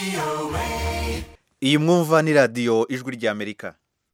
iyi mwumva ni radiyo ijwi ry'amerika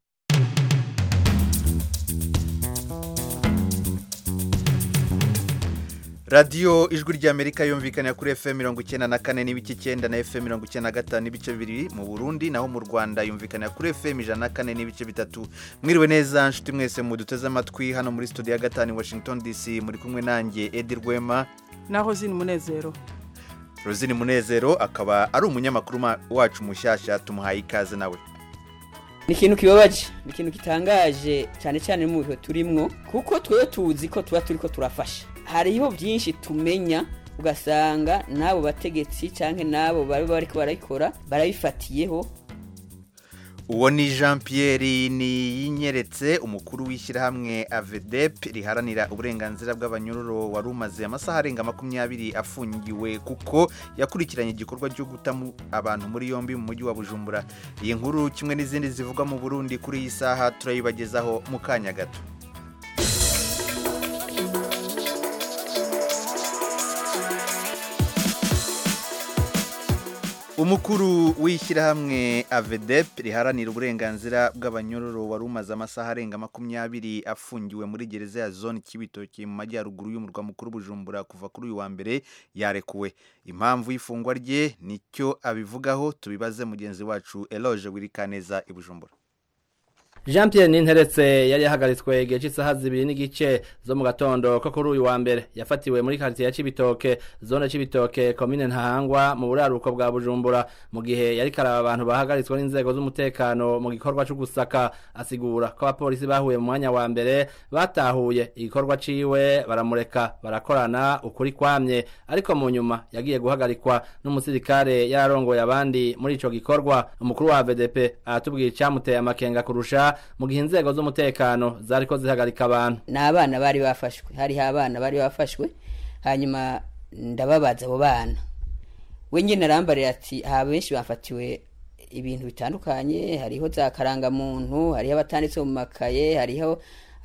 radiyo ijwi ry'amerika yumvikanira kuri fm mirongo icyenda na kane n'ibice icyenda na fm mirongo icyenda na gatanu n'ibice bibiri mu burundi naho mu rwanda yumvikanira kuri fm ijana na kane n'ibice bitatu mwiriwe neza nshuti mwese muduteze amatwi hano muri studio ya gatanu i washington dc muri kumwe nanjye edi rwema naho zini munezero rosine munezero akaba ari umunyamakuru ma- wacu mushyashya tumuhaye ikaze nawe ni ikintu kibabaje ni ikintu gitangaje cyane cyane mu bihe turimwo kuko twewe tuzi ko tuba turi ko turafasha hariho byinshi tumenya ugasanga n'abo bategetsi cyangwa n'abo bari bariko barabikora barabifatiyeho uwo ni jean pierre niyinyeretse umukuru w'ishyirahamwe avedep riharanira uburenganzira bw'abanyururu wari umaze amasaha arenga makumyabiri afungiwe kuko yakurikiranye igikorwa cyo guta mu- abantu muri yombi mu mujyi wa bujumbura iyi nkuru kimwe n'izindi zivugwa mu burundi kuri iyi saha turayibagezaho mu kanya gato umukuru w'ishyirahamwe avedep riharanira uburenganzira bw'abanyururu wari umaze amasaha arenga makumyabiri afungiwe muri gereza ya zone kibitoki mu majyaruguru y'umurwa mukuru bujumbura kuva kuri uyu wa mbere yarekuwe impamvu y'ifungwa rye nicyo abivugaho tubibaze mugenzi wacu eloge wirikaneza i bujumbura Jean Pierre Ninteretse yari yahagaritswe igihe cy'isaha zibiri n'igice zo mu gatondo ko kuri uyu wa mbere yafatiwe muri quartier ya Cibitoke zone Cibitoke commune Ntahangwa mu buraruko bwa Bujumbura mu gihe yari karaba abantu bahagaritswe n'inzego z'umutekano mu gikorwa cyo gusaka asigura ko abapolisi bahuye mu mwanya wa mbere batahuye igikorwa ciwe baramureka barakorana ukuri kwamye ariko mu nyuma yagiye guhagarikwa n'umusirikare yararongoye abandi muri ico gikorwa umukuru wa VDP aratubwira icyamuteye amakenga kurusha mu gihe inzego z'umutekano zariko zihagarika abantu ni abana bari bafashwe hariho abana bari bafashwe hanyuma ndababaza abo bana we nyine arambarira ati aha benshi bafatiwe ibintu bitandukanye hariho za karangamuntu hariho abatanditse mu makaye hariho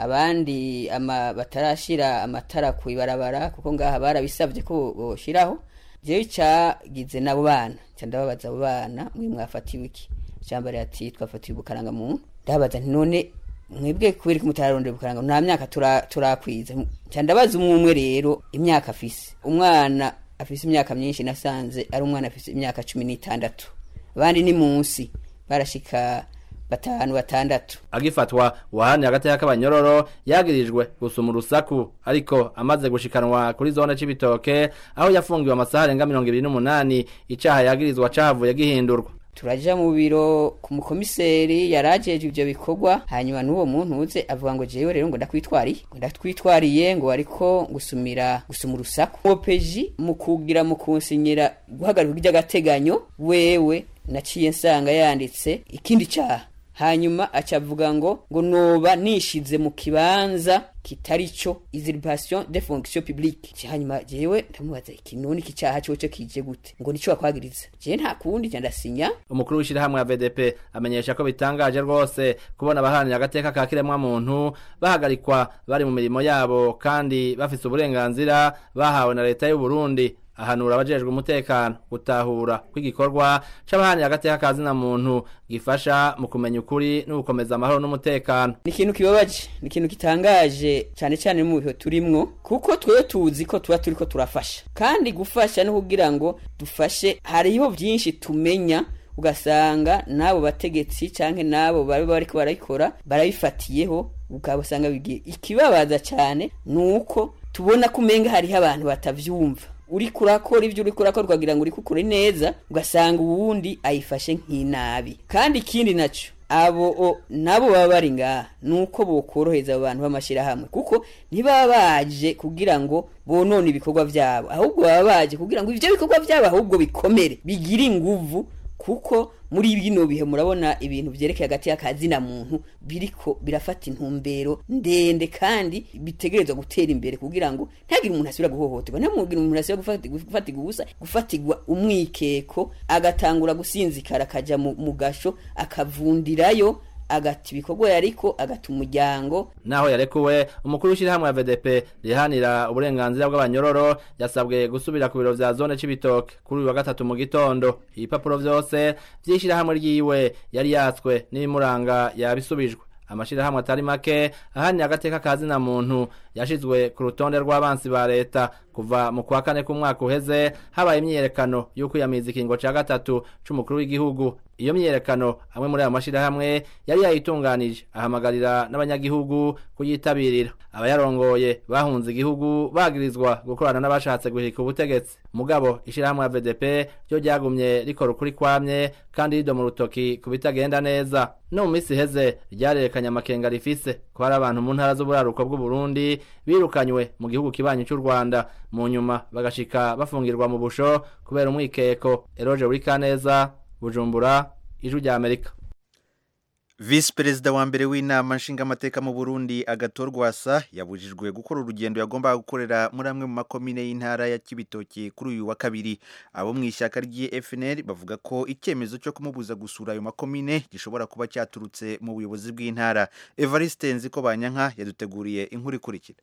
abandi ama batarashira amatara ku ibarabara kuko ngaha barabisabye ko boshiraho jewe icagize n'abo bana ca ndababaza abo bana mwe mwafatiwe iki cambare ati twafatiwe ubukarangamuntu ndababaza nti none mwebwe kubera ko mutararondera ubukarangamuntu nta myaka tura- turakwiza ca ndabaza umwe umwe rero imyaka afise umwana afise imyaka myinshi nasanze ari umwana afise imyaka cumi n'itandatu abandi ni munsi barashika batanu batandatu agifatwa uwahaniye agateka k'abanyororo yagirijwe gusuma urusaku ariko amaze gushikanwa kuri zone c'ibitoke aho yafungiwe amasaha arenga mirongo ibiri n'umunani icaha yagirizwa cahavuye gihindurwa turaja mu biro ku mukomiseri yarajeje ivyo bikorwa hanyuma n'uwo muntu uze avuga ngo jewe rero ngo ndakwitwariye ngo ndakwitwariye ngo ariko gusumira gusuma urusaku opeji mu kugira mu kunsinyira guhagarika iry'agateganyo wewe naciye nsanga yanditse ikindi caha hanyuma acavuga ngo ngo noba nishize mu kibanza kitari cyo usurpation de fonction publique hanyuma jewe ndamubaza iki none iki caha coco kije gute ngo nico bakwagiriza jewe nta kundi ca ndasinya umukuru w'ishirahamwe ya VDP amenyesha ko bitangaje rwose kubona abaharanira agateka ka kiremwa muntu bahagarikwa bari mu mirimo yabo kandi bafise uburenganzira bahawe na leta y'u Burundi ahanura abajejwe umutekano gutahura kw'igikorwa c'abaharanira agateka ka zina muntu gifasha mu kumenya ukuri no gukomeza amahoro n'umutekano ni ikintu kibabaje ni ikintu gitangaje cyane cyane mu bihe turimwo kuko twewe tuzi ko tuba turi ko turafasha kandi gufasha no kugira ngo dufashe hariho byinshi tumenya ugasanga n'abo bategetsi cyangwa n'abo bari bariko barabikora barabifatiyeho ukabasanga bigiye ikibabaza cyane ni uko tubona ko umenga hariho abantu batavyumva uri kurakora ibyo uri kurakora ukagira ngo uri kukure neza ugasanga uwundi ayifashe nk'inabi kandi ikindi naco abo o, nabo baba bari ngaha nuko bokoroheza abo bantu b'amashyirahamwe kuko ntibaba baje kugira ngo bonone ibikorwa vyabo ahubwo baba baje kugira ngo ivyo bikorwa vyabo ahubwo bikomere bigire inguvu kuko muri bino bihe murabona ibintu vyerekeye hagati y'akazina muntu biriko birafata intumbero ndende kandi bitegerezwa gutera imbere kugira ngo ntagire umuntu asubira guhohoterwa ntamugire umuntu asubira gufati- gufatirwa ubusa gufatirwa umwikeko agatangura gusinzikara akaja mu, mu gasho akavundirayo agata ibikorwa yariko agata umuryango naho yarekuwe umukuru w'ishyirahamwe ya VDP rihanira uburenganzira bw'abanyororo yasabwe gusubira ku biro vya zone c'ibitoke kuri uyu wa gatatu mu gitondo ibipapuro vyose vy'ishyirahamwe ryiwe yari yatswe n'ibimuranga yabisubijwe amashirahamwe atari make ahani agateka kazi na muntu yashizwe ku rutonde rw'abansi ba leta kuva mu kwa kane k'umwaka uheze habaye imyiyerekano y'uko yamiza ikingo ca gatatu c'umukuru w'igihugu iyo myiyerekano amwe muri ayo mashirahamwe yari yayitunganije ahamagarira n'abanyagihugu kuyitabirira abayarongoye bahunze igihugu bagirizwa gukorana n'abashatse guhirika ubutegetsi mugabo ishirahamwe ya VDP ryo ryagumye rikora ukuri kwamye kandi rido mu rutoki ku bitagenda neza no mu misi iheze ryarerekanye amakenga rifise ko hari abantu mu ntara z'uburaruko bw'u Burundi birukanywe mu gihugu kibanyi cy'u Rwanda mu nyuma bagashika bafungirwa mu busho kubera umwikeko Eroge Urikaneza Bujumbura ijwi rya Amerika Visi perezida wa mbere w'inama nshingamateka mu Burundi Agatorwasa yabujijwe gukora urugendo yagombaga gukorera muri amwe mu makomine y'intara ya Kibitoki kuri uyu wa kabiri abo mu ishyaka ry'i FNL bavuga ko icyemezo cyo kumubuza gusura ayo makomine gishobora kuba cyaturutse mu buyobozi bw'intara Evariste Nziko Banyanka yaduteguriye inkuru ikurikira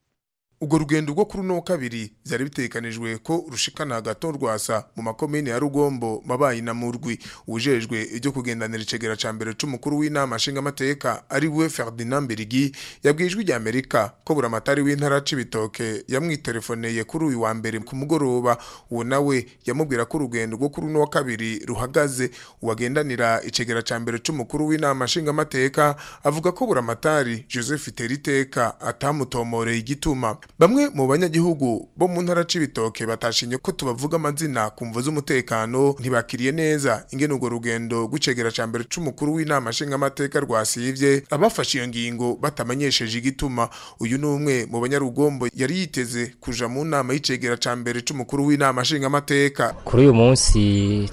ubwo rugendo rwo kuri uno wa kabiri byari bitekanijwe ko rushikana hagati rwasa mu makomine ya rugombo mabayi na murwi ujejwe ibyo kugendanira icegera ca mbere c'umukuru w'inama nshingamateka ari we Ferdinand Mbirigi yabwijwe rya Amerika ko buramatari w'intara c'ibitoke yamwitelefoneye kuri uyu wa mbere ku mugoroba uwo nawe yamubwira ko urugendo rwo kuri uno wa kabiri ruhagaze uwagendanira icegera ca mbere c'umukuru w'inama nshingamateka avuga ko buramatari Joseph Teriteka atamutomoreye igituma bamwe mu banyagihugu bo mu ntara c'ibitoke batashinye ko tubavuga amazina ku mvo z'umutekano ntibakiriye neza ingene urwo rugendo rw'icegera ca mbere c'umukuru w'inama nshingamateka rwasivye abafashe iyo ngingo batamenyesheje igituma uyu ni umwe mu banyarugombo yari yiteze kuja mu nama y'icegera ca mbere c'umukuru w'inama nshingamateka kuri uyu munsi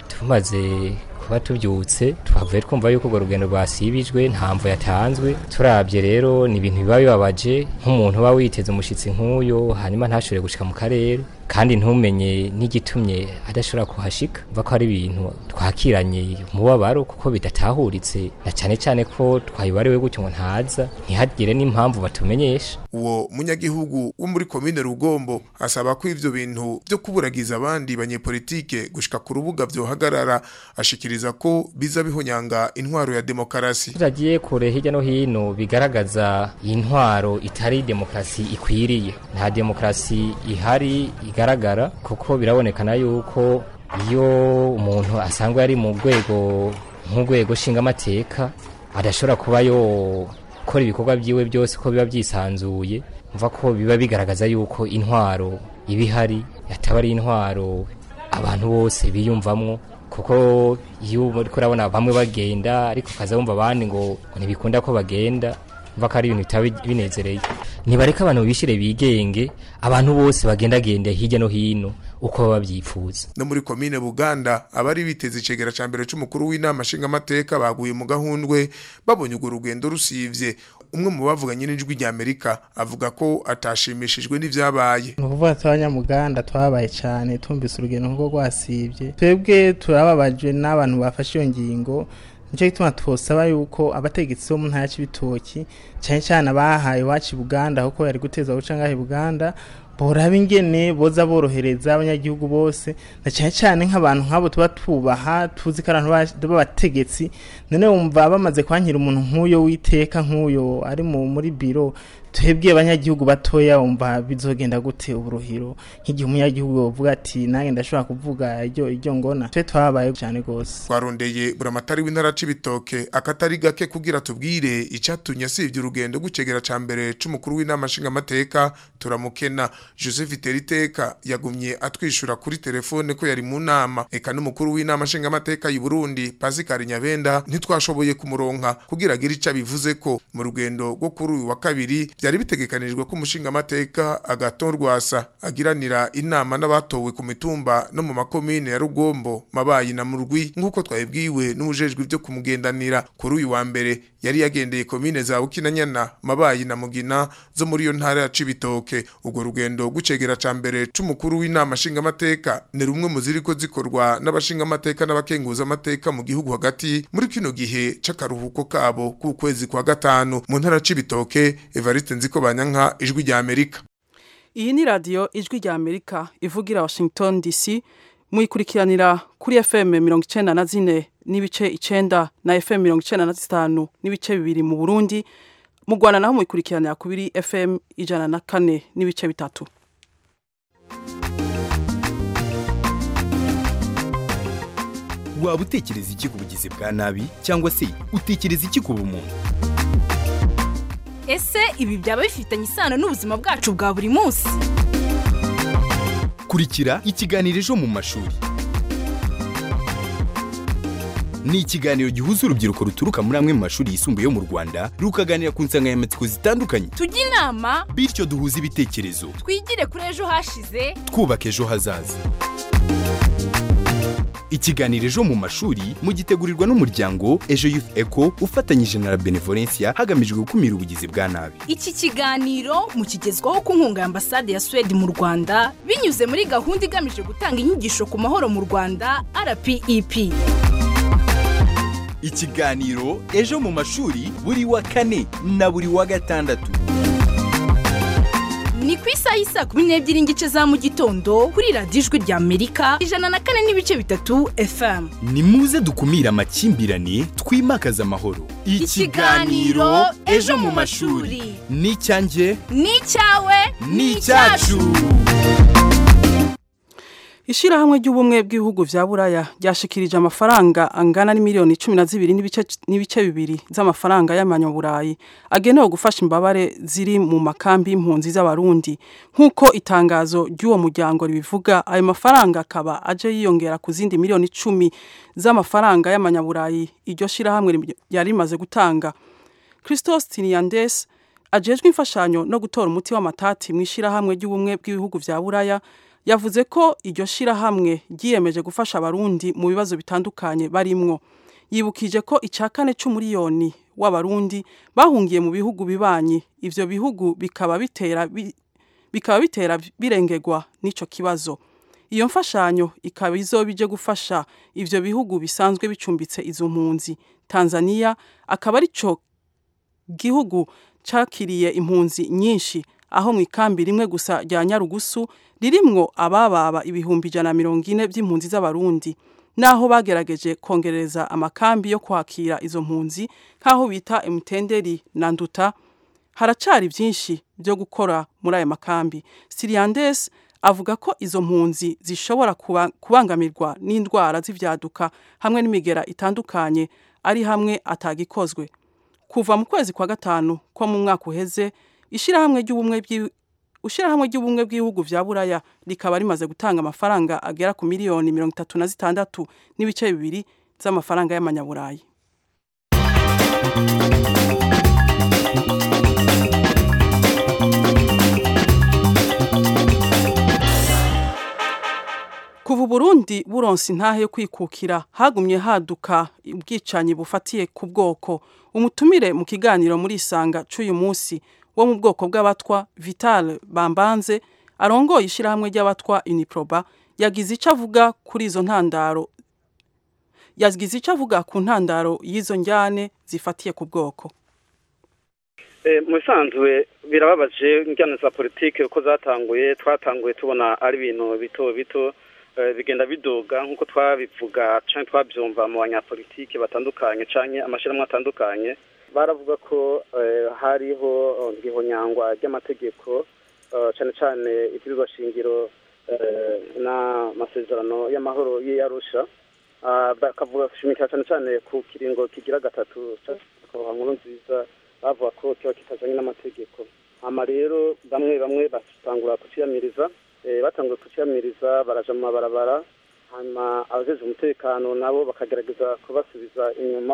tumaze kuba tubyutse twavuye twumva yuko urwo rugendo rwasibijwe nta mvu yatanzwe turabye rero ni ibintu biba bibabaje nk'umuntu uba witeze umushyitsi nk'uyo hanyuma ntashobore gushika mu karere kandi ntumenye n'igitumye adashobora kuhashika mva ko ari ibintu twakiranye umubabaro kuko bidatahuritse na cyane cyane ko twayibariwe gutyo ngo ntaza ntihagire n'impamvu batumenyesha uwo munyagihugu wo muri komine rugombo asaba ko ivyo bintu byo kuburagiza abandi banyepolitike gushika ku rubuga vyohagarara ashikiriza ko biza bihonyanga intwaro ya demokarasi turagiye kure hirya no hino bigaragaza intwaro itari demokarasi ikwiriye nta demokarasi ihari igaragara kuko birabonekana yuko iyo umuntu asanzwe ari mu rwego nk'urwego nshingamateka adashobora kuba yokora ibikorwa byiwe byose ko biba byisanzuye mva ko biba bigaragaza yuko intwaro iba ihari yataba ari intwaro abantu bose biyumvamwo kuko iyo uri kurabona bamwe bagenda ariko ukaza wumva abandi ngo ntibikunda ko bagenda mva ko ari ibintu bitaba binezereye ntibareka abantu bishire bigenge abantu bose bagendagende hirya no hino uko baba babyifuza no muri komine buganda abari biteze icegera ca mbere c'umukuru w'inama nshingamateka baguye mu gahundwe babonye urwo rugendo rusivye umwe mu bavuganye n'ijwi rya amerika avuga ko atashimishijwe n'ivyabaye ni ukuvuga tw'abanyamuganda twabaye cyane tumvise urugendo nk'urwo rwasivye twebwe turababajwe n'abantu bafashe iyo ngingo nicyo gituma twosaba yuko abategetsi bo mu ntara y'ibitoki cyane cyane abahaye iwacu i buganda kuko yari guteza guca ngaho i buganda boraba ingene boza borohereza abanyagihugu bose na cyane cyane nk'abantu nk'abo tuba tubaha tuzi ko abantu b'abategetsi none wumva bamaze kwankira umuntu nk'uyo witeka nk'uyo ari muri biro twebwe abanyagihugu batoya wumva bizogenda gute uburuhiro nk'igihe umunyagihugu bavuga ati nange ndashobora kuvuga iryo iryo ngona twe twabaye cyane rwose twarondeye buramatari w'intara c'ibitoke akatari gake kugira tubwire icatumye asivye urugendo gucegera ca mbere c'umukuru w'inama nshingamateka turamukena Joseph Teriteka yagumye atwishura kuri telefone ko yari mu nama eka n'umukuru w'inama nshingamateka y'u Burundi Pascal Nyabenda ntitwashoboye kumuronka kugira agire ico bivuze ko mu rugendo rwo kuri uyu wa kabiri byari bitegekanijwe ko umushinga amateka agaton rwasa agiranira inama n'abatowe ku mitumba no mu makomine ya Rugombo mabayi na Murwi nk'uko twabibwiwe n'ubujejwe byo kumugendanira kuri uyu wa mbere yari yagendeye komine za Bukinanyana mabayi na Mugina zo muri iyo ntara ya Cibitoke ubwo rugendo gucegera ca mbere c'umukuru w'inama nshinga amateka ni rumwe mu ziriko zikorwa n'abashinga amateka n'abakenguza amateka mu gihugu hagati muri kino gihe c'akaruhuko kabo ku kwezi kwa gatanu mu ntara c'ibitoke Evariste Nziko Banyanka ijwi rya Amerika iyi ni radiyo ijwi rya amerika ivugira washington dc muyikurikiranira kuri fm mirongo icenda na zine n'ibice icenda na fm mirongo icenda na zitanu n'ibice bibiri mu burundi mu rwanda naho muyikurikiranira kuri fm ijana na kane n'ibice bitatu waba utekereza iki ku bugizi bwa nabi cyangwa se utekereza iki ku bumuntu ese ibi byaba bifitanye isano n'ubuzima bwacu bwa buri munsi kurikira ikiganiro ejo mu mashuri ni ikiganiro gihuza urubyiruko ruturuka muri amwe mu mashuri yisumbuye yo mu rwanda rukaganira ku nsanganyamatsiko zitandukanye tujye inama bityo duhuze ibitekerezo twigire kuri ejo hashize twubaka ejo hazaza ikiganiro ejo mu mashuri mugitegurirwa n'umuryango ejo youth eco ufatanyije na la benevolencia hagamijwe gukumira ubugizi bwa nabi iki kiganiro mukigezwaho ku nkunga ya ambasade ya suwede mu rwanda binyuze muri gahunda igamije gutanga inyigisho ku mahoro mu rwanda rpep ikiganiro ejo mu mashuri buri wa kane na buri wa gatandatu ni ku isaha y'isaa kumi n'ebyiri n'igice za mu gitondo kuri radiyo ijwi rya amerika ijana na kane n'ibice bitatu fm ni muze dukumire amakimbirane twimakaze amahoro Ikiganiro Ejo mu mashuri. ni icyanjye ni icyawe ni icyacu Ishirahamwe ry'ubumwe bw'ibihugu vya Buraya ryashikirije amafaranga angana n'imiliyoni 12 n'ibice n'ibice bibiri z'amafaranga y'amanyaburayi agenewe gufasha imbabare ziri mu makambi y'impunzi z'abarundi nkuko itangazo ry'uwo muryango ribivuga ayo mafaranga akaba aje yiyongera ku zindi miliyoni 10 z'amafaranga y'amanyaburayi iryo shirahamwe yari rimaze gutanga Christos Tiniandes ajejwe imfashanyo no gutora umuti w'amatati mu ishirahamwe ry'ubumwe bw'ibihugu vya Buraya yavuze ko iryo shirahamwe ryiyemeje gufasha abarundi mu bibazo bitandukanye barimwo yibukije ko icya kane c'umuriyoni w'abarundi bahungiye mu bihugu bibanyi ivyo bihugu bikaba bitera bi- bikaba bitera birengerwa n'ico kibazo iyo mfashanyo ikaba izoba ije gufasha ivyo bihugu bisanzwe bicumbitse izo mpunzi Tanzania akaba arico gihugu cakiriye impunzi nyinshi aho mu ikambi rimwe gusa rya Nyarugusu ririmwo abababa ibihumbi ijana na mirongo ine by'impunzi z'abarundi naho bagerageje kongereza amakambi yo kwakira izo mpunzi nk'aho bita emutenderi na nduta haracari byinshi byo gukora muri aya makambi siriyandes avuga ko izo mpunzi zishobora kuba- kubangamirwa n'indwara z'ivyaduka hamwe n'imigera itandukanye ari hamwe atagikozwe kuva mu kwezi kwa gatanu ko mu mwaka uheze ishirahamwe ry'ubumwe bw'i- ishirahamwe ry'ubumwe bw'ibihugu vya buraya rikaba rimaze gutanga amafaranga agera ku miliyoni mirongo itatu na zitandatu n'ibice bibiri z'amafaranga y'amanyaburayi kuva uburundi buronse intahe yo kwikukira hagumye haduka ubwicanyi bufatiye ku bwoko umutumire mu kiganiro muri isanga c'uyu munsi wo mu bwoko bw'abatwa vital bambanze arongoye ishirahamwe ry'abatwa uniproba yagize ico avuga kuri izo ntandaro yagize ico avuga ku ntandaro y'izo njyane zifatiye ku bwoko Eh, mu bisanzwe birababaje njyana za politike uko zatanguye twatanguye tubona ari ibintu bito bito eh, bigenda biduga nk'uko twabivuga canke twabyumva mu banyapolitike batandukanye canke amashirahamwe atandukanye baravuga ko eh, hariho eh, ngihonyangwa ry'amategeko eh, cane cane ibwirizwa shingiro eh, n'amasezerano y'amahoro y'Arusha Ah, bakavuga gushimikira cane cane ku kiringo kigira gatatu ca nkuru nziza bavuga ko kiba kitajanye n'amategeko hama rero bamwe bamwe batangura kuciyamiriza eh, batanguye kuciyamiriza baraja mu mabarabara hanyuma abajejwe umutekano nabo bakagerageza kubasubiza inyuma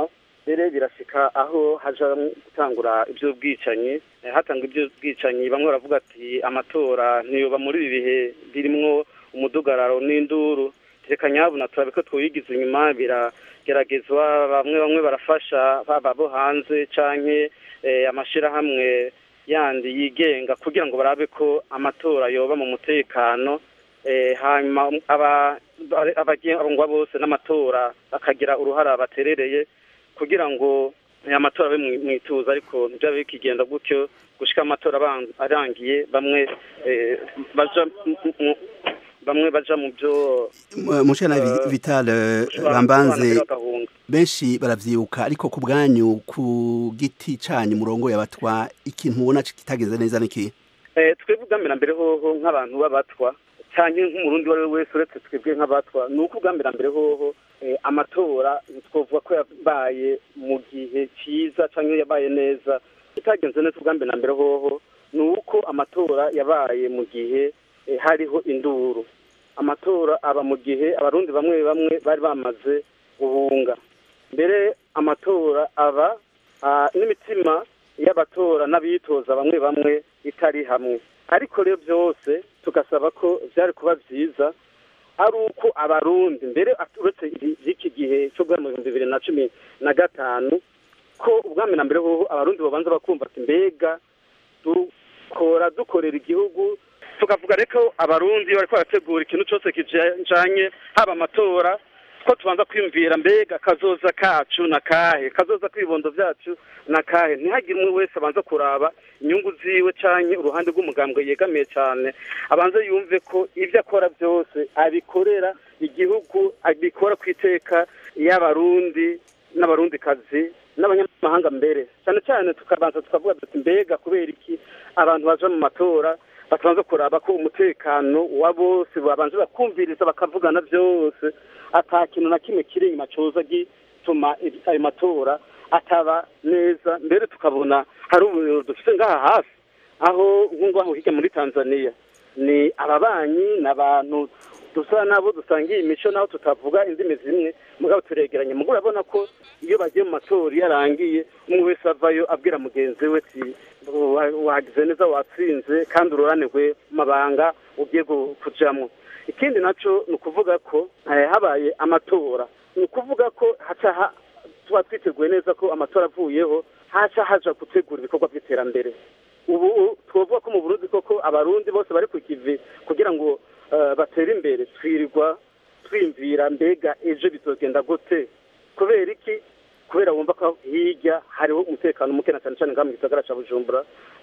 mbere birashika aho haja gutangura iby'ubwicanyi Eh, hatanga iby'ubwicanyi bamwe baravuga ati amatora ntiyoba muri ibi bihe birimwo umudugararo n'induru reka nyabuna turabe ko twiyigiza inyuma birageragezwa bamwe bamwe barafasha baba bo hanze canke eh, amashirahamwe yandi yigenga kugira ngo barabe ko amatora yoba mu mutekano eh, hanyuma aba abagengwa bose n'amatora bakagira uruhara baterereye kugira ngo aya matora abe mu- mwituza ariko ntibyabe bikigenda gutyo gushika amatora aban- arangiye bamwe eh, baja mu- mu- bamwe baja mu byo mushana eh, vital eh, gusobanura bambanze bagahunga. benshi baravyibuka ariko ku bwanyu ku giti canyu murongo yabatwa ikintu mubona kitageze neza niki Eh, twebwe ubwambere mbere hoho nk'abantu b'abatwa cyangwa nk'umurundi uwo ari we wese uretse twebwe nk'abatwa ni uko ubwambere mbere hoho eh, amatora twavuga ko yabaye mu gihe cyiza cyangwa yabaye neza itagenze neza ubwambere na mbere hoho ni uko amatora yabaye mu gihe eh, hariho induru amatora aba mu gihe abarundi bamwe bamwe bari bamaze guhunga mbere amatora aba ah, n'imitima y'abatora n'abitoza bamwe bamwe itari hamwe ariko rero byose tugasaba ko byari kuba byiza ari uko abarundi mbere uretse iki gihe cyo guhera mu bihumbi bibiri na cumi na gatanu ko ubwami na mbere hoho abarundi babanza bakumva ati mbega dukora dukorera igihugu tukavuga reko abarundi bariko barategura ikintu cyose kijanye haba amatora ko tubanza kwiyumvira mbega kazoza kacu na kahe kazoza kwibondo vyacu na kahe ntihagire umwe wese abanza kuraba inyungu ziwe canke uruhande rw'umugambwe yegamiye cane abanze yumve ko ivyo akora byose abikorera igihugu abikora ku iteka y'abarundi n'abarundikazi n'abanyamahanga mbere cyane cyane tukabanza tukavuga tuti mbega kubera iki abantu baja mu matora bakabanza kuraba ko umutekano wa bose babanza bakumviriza bakavugana byose ata kintu na kimwe kiri inyuma coza gituma ayo matora ataba neza mbere tukabona hari ubuyobozi dufite ngaha hafi aho nk'ngaho hirya muri tanzania ni ababanyi ni abantu dusa nabo dusangiye imico naho tutavuga indimi zimwe mugabo turegeranye mugabo urabona ko iyo bagiye mu matora iyo arangiye umwe wese avayo abwira mugenzi we ati wagize neza watsinze kandi ururanirwe mu mabanga ugiye kujamo ikindi nacyo ni ukuvuga ko habaye amatora ni ukuvuga ko haca tuba twiteguye neza ko amatora avuyeho haca haja gutegura ibikorwa by'iterambere ubu twavuga ko mu burundi koko abarundi bose bari ku kivi kugira ngo batera imbere twirirwa twimvira mbega ejo bizogenda gute kubera iki kubera wumva ko hirya hariho umutekano muke na cyane cyane ngaha mu gisagara cya bujumbura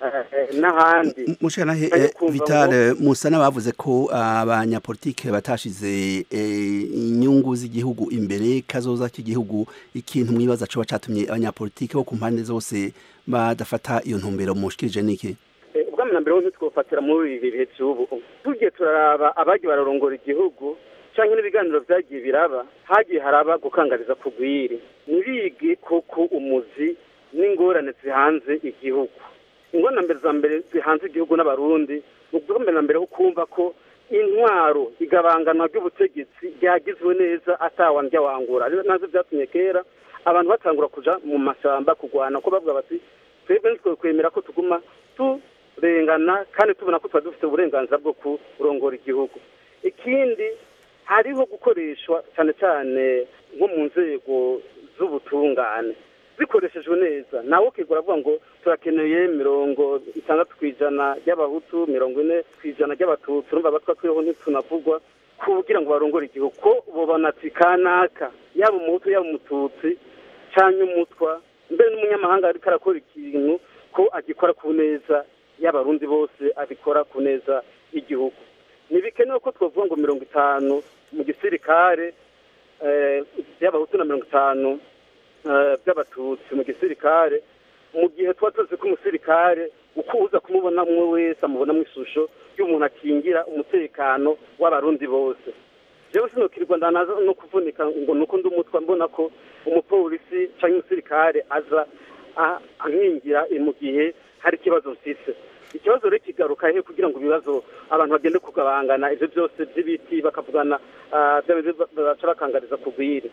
n'ahandi mushanahe vitale musa n'abavuze ko abanyapolitike batashize inyungu z'igihugu imbere kazoza k'igihugu ikintu mwibaza coba catumye abanyapolitike bo ku mpande zose badafata iyo ntumbero mushikirije niki ubwami na mbere ho ntitwofatira muri ibi bihe by'ubu tugiye turaraba abagiye bararongora igihugu cyangwa n'ibiganiro byagiye biraba hagiye haraba gukangariza kugwiri ntibige koko umuzi n'ingorane zihanze igihugu ingorane mbere za mbere zihanze igihugu n'abarundi ni ubwambere na mbere ho kumva ko intwaro igabanganwa ry'ubutegetsi ryagizwe neza atawandya wangura nazo byatumye kera abantu batangura kuja mu mashyamba kurwana ko bavuga bati twebwe ntitwe kwemera ko tuguma turengana kandi tubona ko tuba dufite uburenganzira bwo kurongora igihugu ikindi hariho gukoreshwa cyane cyane nko mu nzego z'ubutungane zikoreshejwe neza nawe ukigura avuga ngo turakeneye mirongo itandatu ku ijana ry'abahutu mirongo ine ku ijana ry'abatutsi urumva abatwa turiho ntitunavugwa kugira ngo barongore igihugu ko bubona ati kanaka yaba umuhutu yaba umututsi cyangwa umutwa mbere n'umunyamahanga ariko arakora ikintu ko agikora ku neza y'abarundi bose abikora ku neza y'igihugu ntibikenewe ko twavuga ngo mirongo itanu mu gisirikare by'abahutu na mirongo itanu by'abatutsi mu gisirikare mu gihe tuba tuzi ko umusirikare uko uza kumubona umwe wese amubona mu ishusho y'umuntu akingira umutekano w'abarundi bose jewe sinukirwa ndanaza no kuvunika ngo nuko ndi umutwa mbona ko umupolisi cyangwa umusirikare aza ankingira mu gihe hari ikibazo mfise ikibazo rero kigaruka he kugira ngo ibibazo abantu bagende kugabangana ibyo byose by'ibiti bakavugana baca bakangariza kugwiri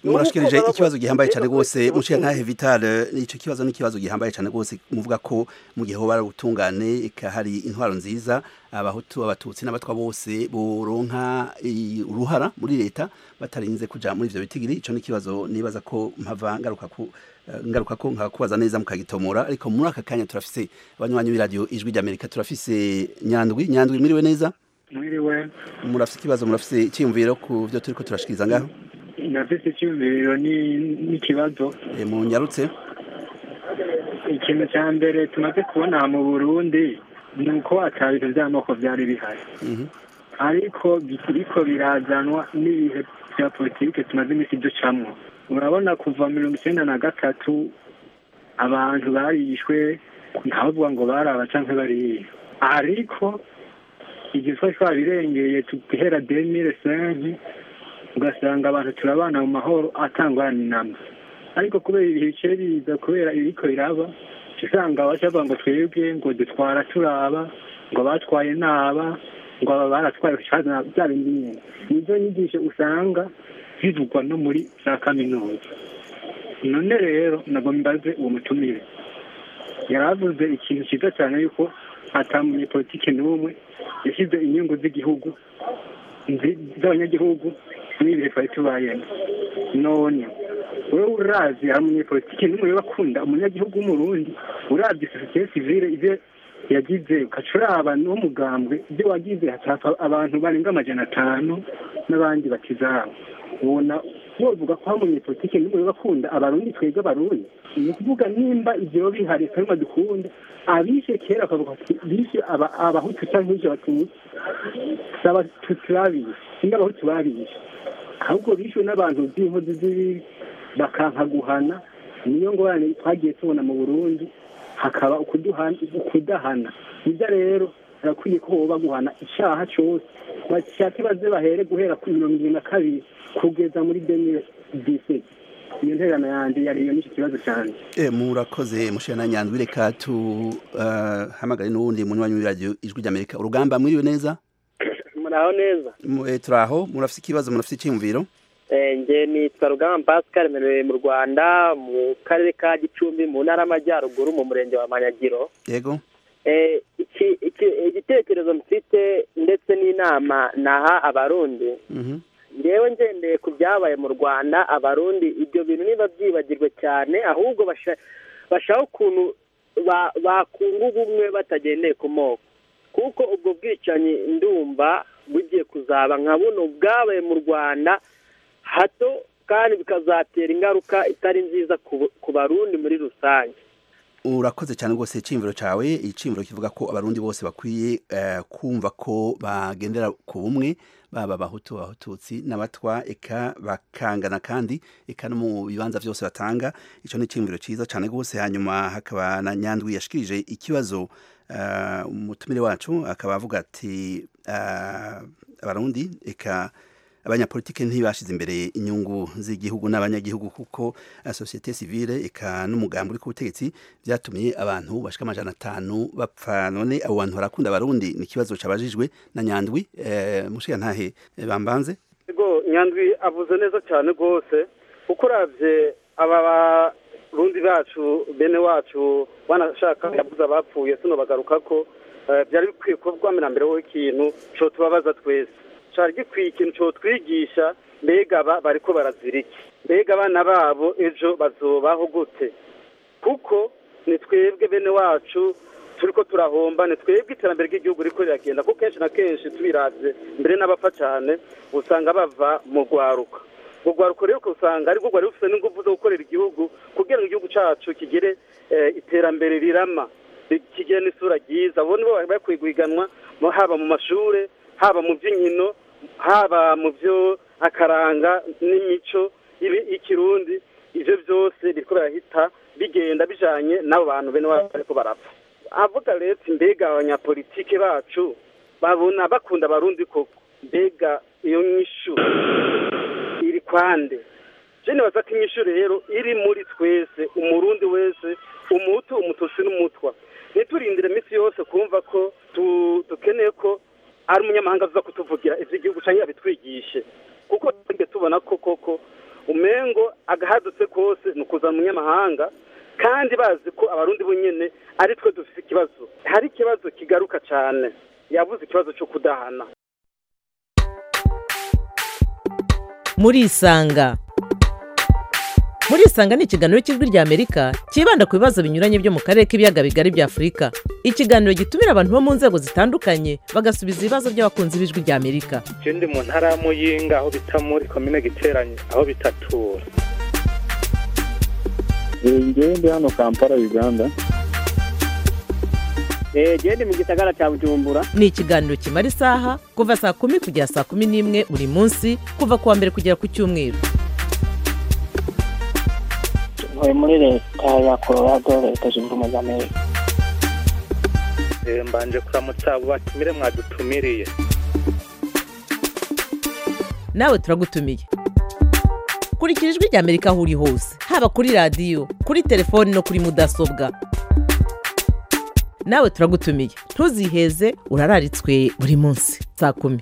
murashikirije baba ikibazo gihambaye cyane baba rwose bafite muciye nkahe vital ico kibazo ni ikibazo gihambaye cyane rwose muvuga ko mu gihe hoba ubutungane eka hari intwaro nziza abahutu abatutsi n'abatwa bose boronka i- uruhara muri leta batarinze kuja muri ivyo bitigiri ico ni ikibazo nibaza ko mpava ngaruka ku eh, ngaruka ko nkakubaza neza mukagitomora ariko muri aka kanya turafise abanywanyi b'iradiyo ijwi ry'amerika turafise nyandwi nyandwi mwiriwe neza mwiriwe murafise ikibazo murafise icyiyumviro ku byo turiko turashikiriza ngaho nafise icyumviro ni- n'ikibazo Eh, munyarutse ikintu cya mbere tumaze kubona mu burundi ni uko ata bintu by'amoko byari bihari Mhm. ariko biriko birazanwa n'ibihe bya politike tumaze iminsi ducamwo urabona kuva mirongo icyenda na gatatu abantu barishwe ntavuga ngo baraba canke bariya ariko igihe twari twabirengeye guhera demire senke ugasanga abantu turabana mu mahoro atangwana inama ariko kubera ibihe bice biza kubera ibiriko biraba usanga bacavuga ngo twebwe ngo dutwara turaba ngo batwaye naba ngo aba baratwaye bya bindi nyine nizo nyigisho usanga zivugwa no muri za kaminuza none rero nabwo mbaze uwo mutumire yaravuze ikintu cyiza cyane yuko atamunyepolitike n'umwe yashyize inyungu z'igihugu nzi- z'abanyagihugu muri ibihe twari tubayemo none wowe urazi hari umunyepolitike n'umwe bakunda umunyagihugu w'umurundi urabye sosiyete sivile ibyo yagize ugaca uraba n'umugambwe ibyo wagize hacapfa abantu barenga amajana atanu n'abandi bakizabo ubona wovuga ko hari umunyepolitike n'umwe bakunda abarundi twebwe abarundi ni ukuvuga nimba ivyo bihari karima dukunda abishe kera bakavuga ati bishe aba- abahutu canke bishe abatutsi si abatutsi babishe singa abahutu babishe ahubwo bishwe n'abantu b'inkozi z'ibibi bakanka guhana niyo ngorane twagiye tubona mu burundi hakaba ukuduhana ukudahana nibyo rero harakwiye ko boba guhana icyaha cyose bashake baze bahere guhera ku mirongo irindwi na kabiri kugeza muri demire diseti iyo nterano yanjye yariyo n'icyo kibazo cyane Eh, murakoze mushira na nyandwi reka tu uh, hamagare n'uwundi munywanyi w'iradiyo ijwi ry'amerika urugamba mwiriwe neza muraho neza Mu- eh, turaho murafise ikibazo murafise icyiyumviro Eh, nge nitwa rugamba pascal merewe mu rwanda mu karere ka gicumbi mu ntara y'amajyaruguru mu murenge wa manyagiro yego Eh, iki- iki- igitekerezo mfite ndetse n'inama naha abarundi Mhm. ngewe ngendeye ku byabaye mu rwanda abarundi ibyo bintu niba byibagirwe cyane ahubwo basha- bashaka ukuntu ba- bakunga ubumwe batagendeye ku moko kuko ubwo bwicanyi ndumva bugiye kuzaba nka buno bwabaye mu rwanda hato kandi bikazatera ingaruka itari nziza ku- ku barundi muri rusange urakoze cyane rwose icyiyumviro cyawe icyiyumviro kivuga ko abarundi bose bakwiye eh, kumva ko bagendera ku bumwe baba abahutu abatutsi n'abatwa eka bakangana kandi eka no mu bibanza byose batanga icyo ni icyiyumviro cyiza cyane rwose hanyuma hakaba na nyandwi yashikirije ikibazo eh, umutumire wacu akaba avuga ati eh, abarundi eka abanyapolitike ntibashize imbere inyungu z'igihugu n'abanyagihugu kuko uh, societe civile eka n'umugambi uri ku butegetsi byatumye abantu bashika amajana atanu bapfa none abo bantu barakunda abarundi ni ikibazo cabajijwe na nyandwi eh, mushiga ntahe eh, bambanze Ego nyandwi avuze neza cyane rwose kuko uravye aba barundi bacu bene wacu banashaka yavuze abapfuye tuno bagaruka ko eh, byari bikwiye kuba bwamera mbere ho ikintu co tubabaza twese cari gikwiye ikintu co twigisha mbega aba bariko barazira iki mbega abana babo ejo bazobaho gute kuko ni twebwe bene wacu turiko turahomba ni twebwe iterambere ry'igihugu riko riragenda kuko kenshi na kenshi tubiravye mbere n'abapfa cane usanga bava mu rwaruka mu rwaruka rero usanga ariko rwari rufite n'ingufu zo gukorera igihugu kugira ngo igihugu cacu kigire eh, iterambere rirama kigire n'isura ryiza abo nibo bari bakwiye guhiganwa mu- haba mu mashure haba mu by'inkino haba mu byo akaranga n'imico y'ibi- y'ikirundi ivyo byose biriko birahita bigenda bijanye n'abo bantu bene wacu bariko barapfa avuga rero ati mbega abanyapolitike bacu babona bakunda abarundi koko mbega iyo nyishu iri kwande je nibaza ko inyishu rero iri muri twese umurundi wese umutu umututsi n'umutwa ntiturindire iminsi yose kumva ko tu- dukeneye ko ari umunyamahanga aza kutuvugira ivy'igihugu canke abitwigishe kuko twebwe tubona ko koko umengo agahadutse kose ni ukuzana umunyamahanga kandi bazi ko abarundi bonyine ari twe dufite ikibazo hari ikibazo kigaruka cyane yavuze ikibazo cyo kudahana murisanga murisanga ni ikiganiro cy'ijwi ry'amerika cyibanda ku bibazo binyuranye byo mu karere k'ibiyaga bigari bya afurika ikiganiro gitumira abantu bo mu nzego zitandukanye bagasubiza ibibazo by'abakunzi b'ijwi ry'amerika je ndi mu ntara ya muyinga aho bita muri komine giteranye aho bitatura ngewe ndi hano kampala uganda genda mu gisagara cya bujumbura ni ikiganiro kimara isaha kuva saa kumi kugera saa kumi n'imwe buri munsi kuva ku wa mbere kugera ku cyumweru ntuye muri leta ya colorado leta zunze ubumwe za amerika Eh, mbanje kuramutsa abo batumire mwadutumiriye nawe turagutumiye kurikira ijwi ry'amerika aho uri hose haba kuri radiyo kuri telefoni no kuri mudasobwa nawe turagutumiye ntuziheze urararitswe buri munsi saa kumi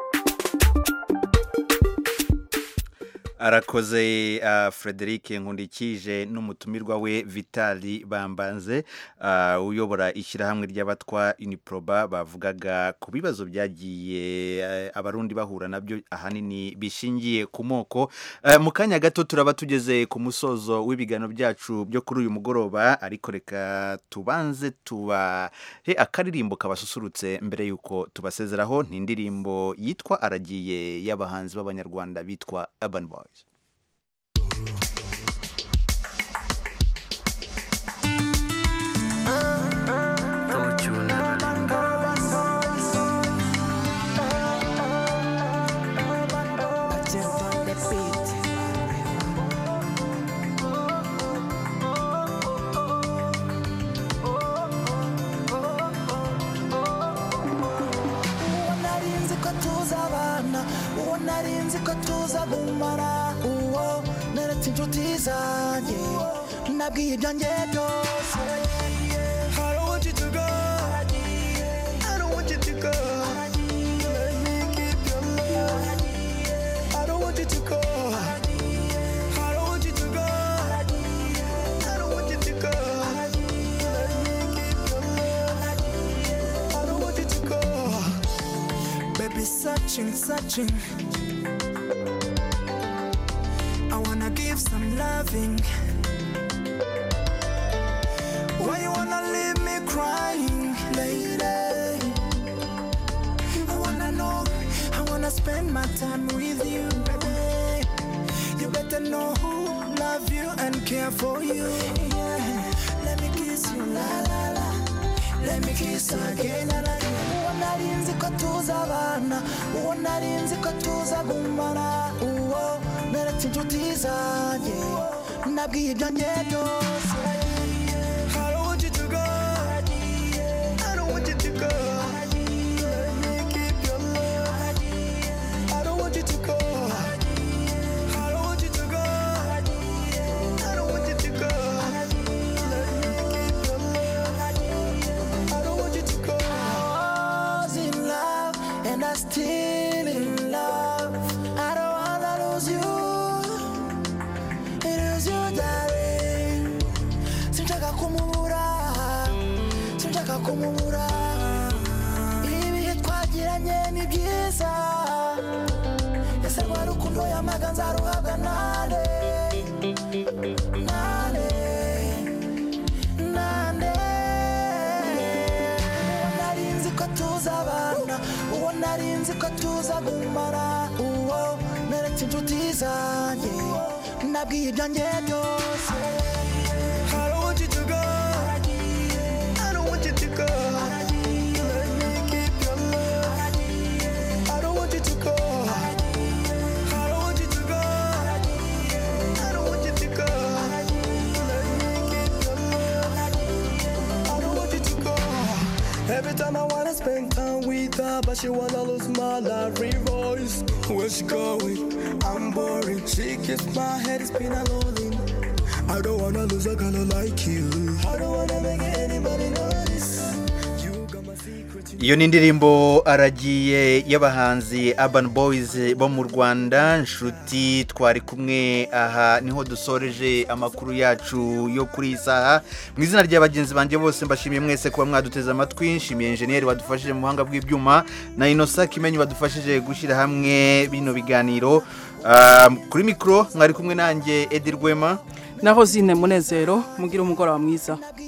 arakoze uh, frederic nkundikije n'umutumirwa we vitali bambanze uh, uyobora ishyirahamwe ry'abatwa uniproba bavugaga ku bibazo byagiye uh, abarundi bahura nabyo ahanini bishingiye ku moko uh, mu kanya gato turaba tugeze ku musozo w'ibiganiro byacu byo kuri uyu mugoroba ariko reka tubanze tubahe akaririmbo kabasusurutse mbere y'uko tubasezeraho ni indirimbo yitwa aragiye y'abahanzi b'abanyarwanda bitwa urban boys uwo narinzi ko tuzabana uwo narinzi ko tuzagumana uwo neretse inshuti zanjye nabwiye ibyanjye byose I don't want you to go. I don't want you to go. Let me keep your love. I don't want you to go. I don't want you to go. I don't want you to go. Let me keep your love. I don't want you to go. Baby, searching, searching. I wanna give some loving. Why you wanna leave me crying, lady? I wanna know, I wanna spend my time with you, baby. You better know who love you and care for you. Yeah. Let me kiss you, la la la. Let me kiss you again, la la la. Uwo narinzi ko tuzabana, uwo narinzi ko tuzagumana, uwo neretse inshuti zanjye, nabwiye ibyanjye byose. I don't want you to go. I don't want you to go. Let me keep your love. I don't want you to go. I don't want you to go. I don't want you to go. Let me keep your love. I don't want you to go. I was in love and I still in love. I don't wanna lose you. Lose you, darling. Sinshaka kumubura. Sinshaka kumubura. Ibihe twagiranye ni byiza. Ese rwa rukundo yamaga nzaruhabwa nande. Nande. Nande. Uwo narinzi ko tuzabana. Uwo narinzi ko tuzagumana. Uwo neretse inshuti zanjye. Nabwiye ibyanjye byose. I don't want you to go. I don't want you to go. Let me keep your love. I don't want you to go. I don't want you to go. I don't want you to go. Let me keep your love. I don't want you to go. Every time I wanna spend time with her, but she wanna lose my lovely voice. Where's she going? I'm boring. She keeps my head spinning. I don't wanna lose a girl like you. I don't wanna make anybody notice. You got my secret, you iyo ni indirimbo aragiye y'abahanzi Urban Boys bo mu Rwanda nshuti twari kumwe aha niho dusoreje amakuru yacu yo kuri iyi saha mu izina rya bagenzi banjye bose mbashimiye mwese kuba mwaduteze amatwi nshimiye enjeniyeri wadufashije mu buhanga bw'ibyuma na inosa kimenyi wadufashije gushyira hamwe bino biganiro Ah, kuri mikoro mwari kumwe nanjye Edi Rwema naho zine munezero mugira umugoroba mwiza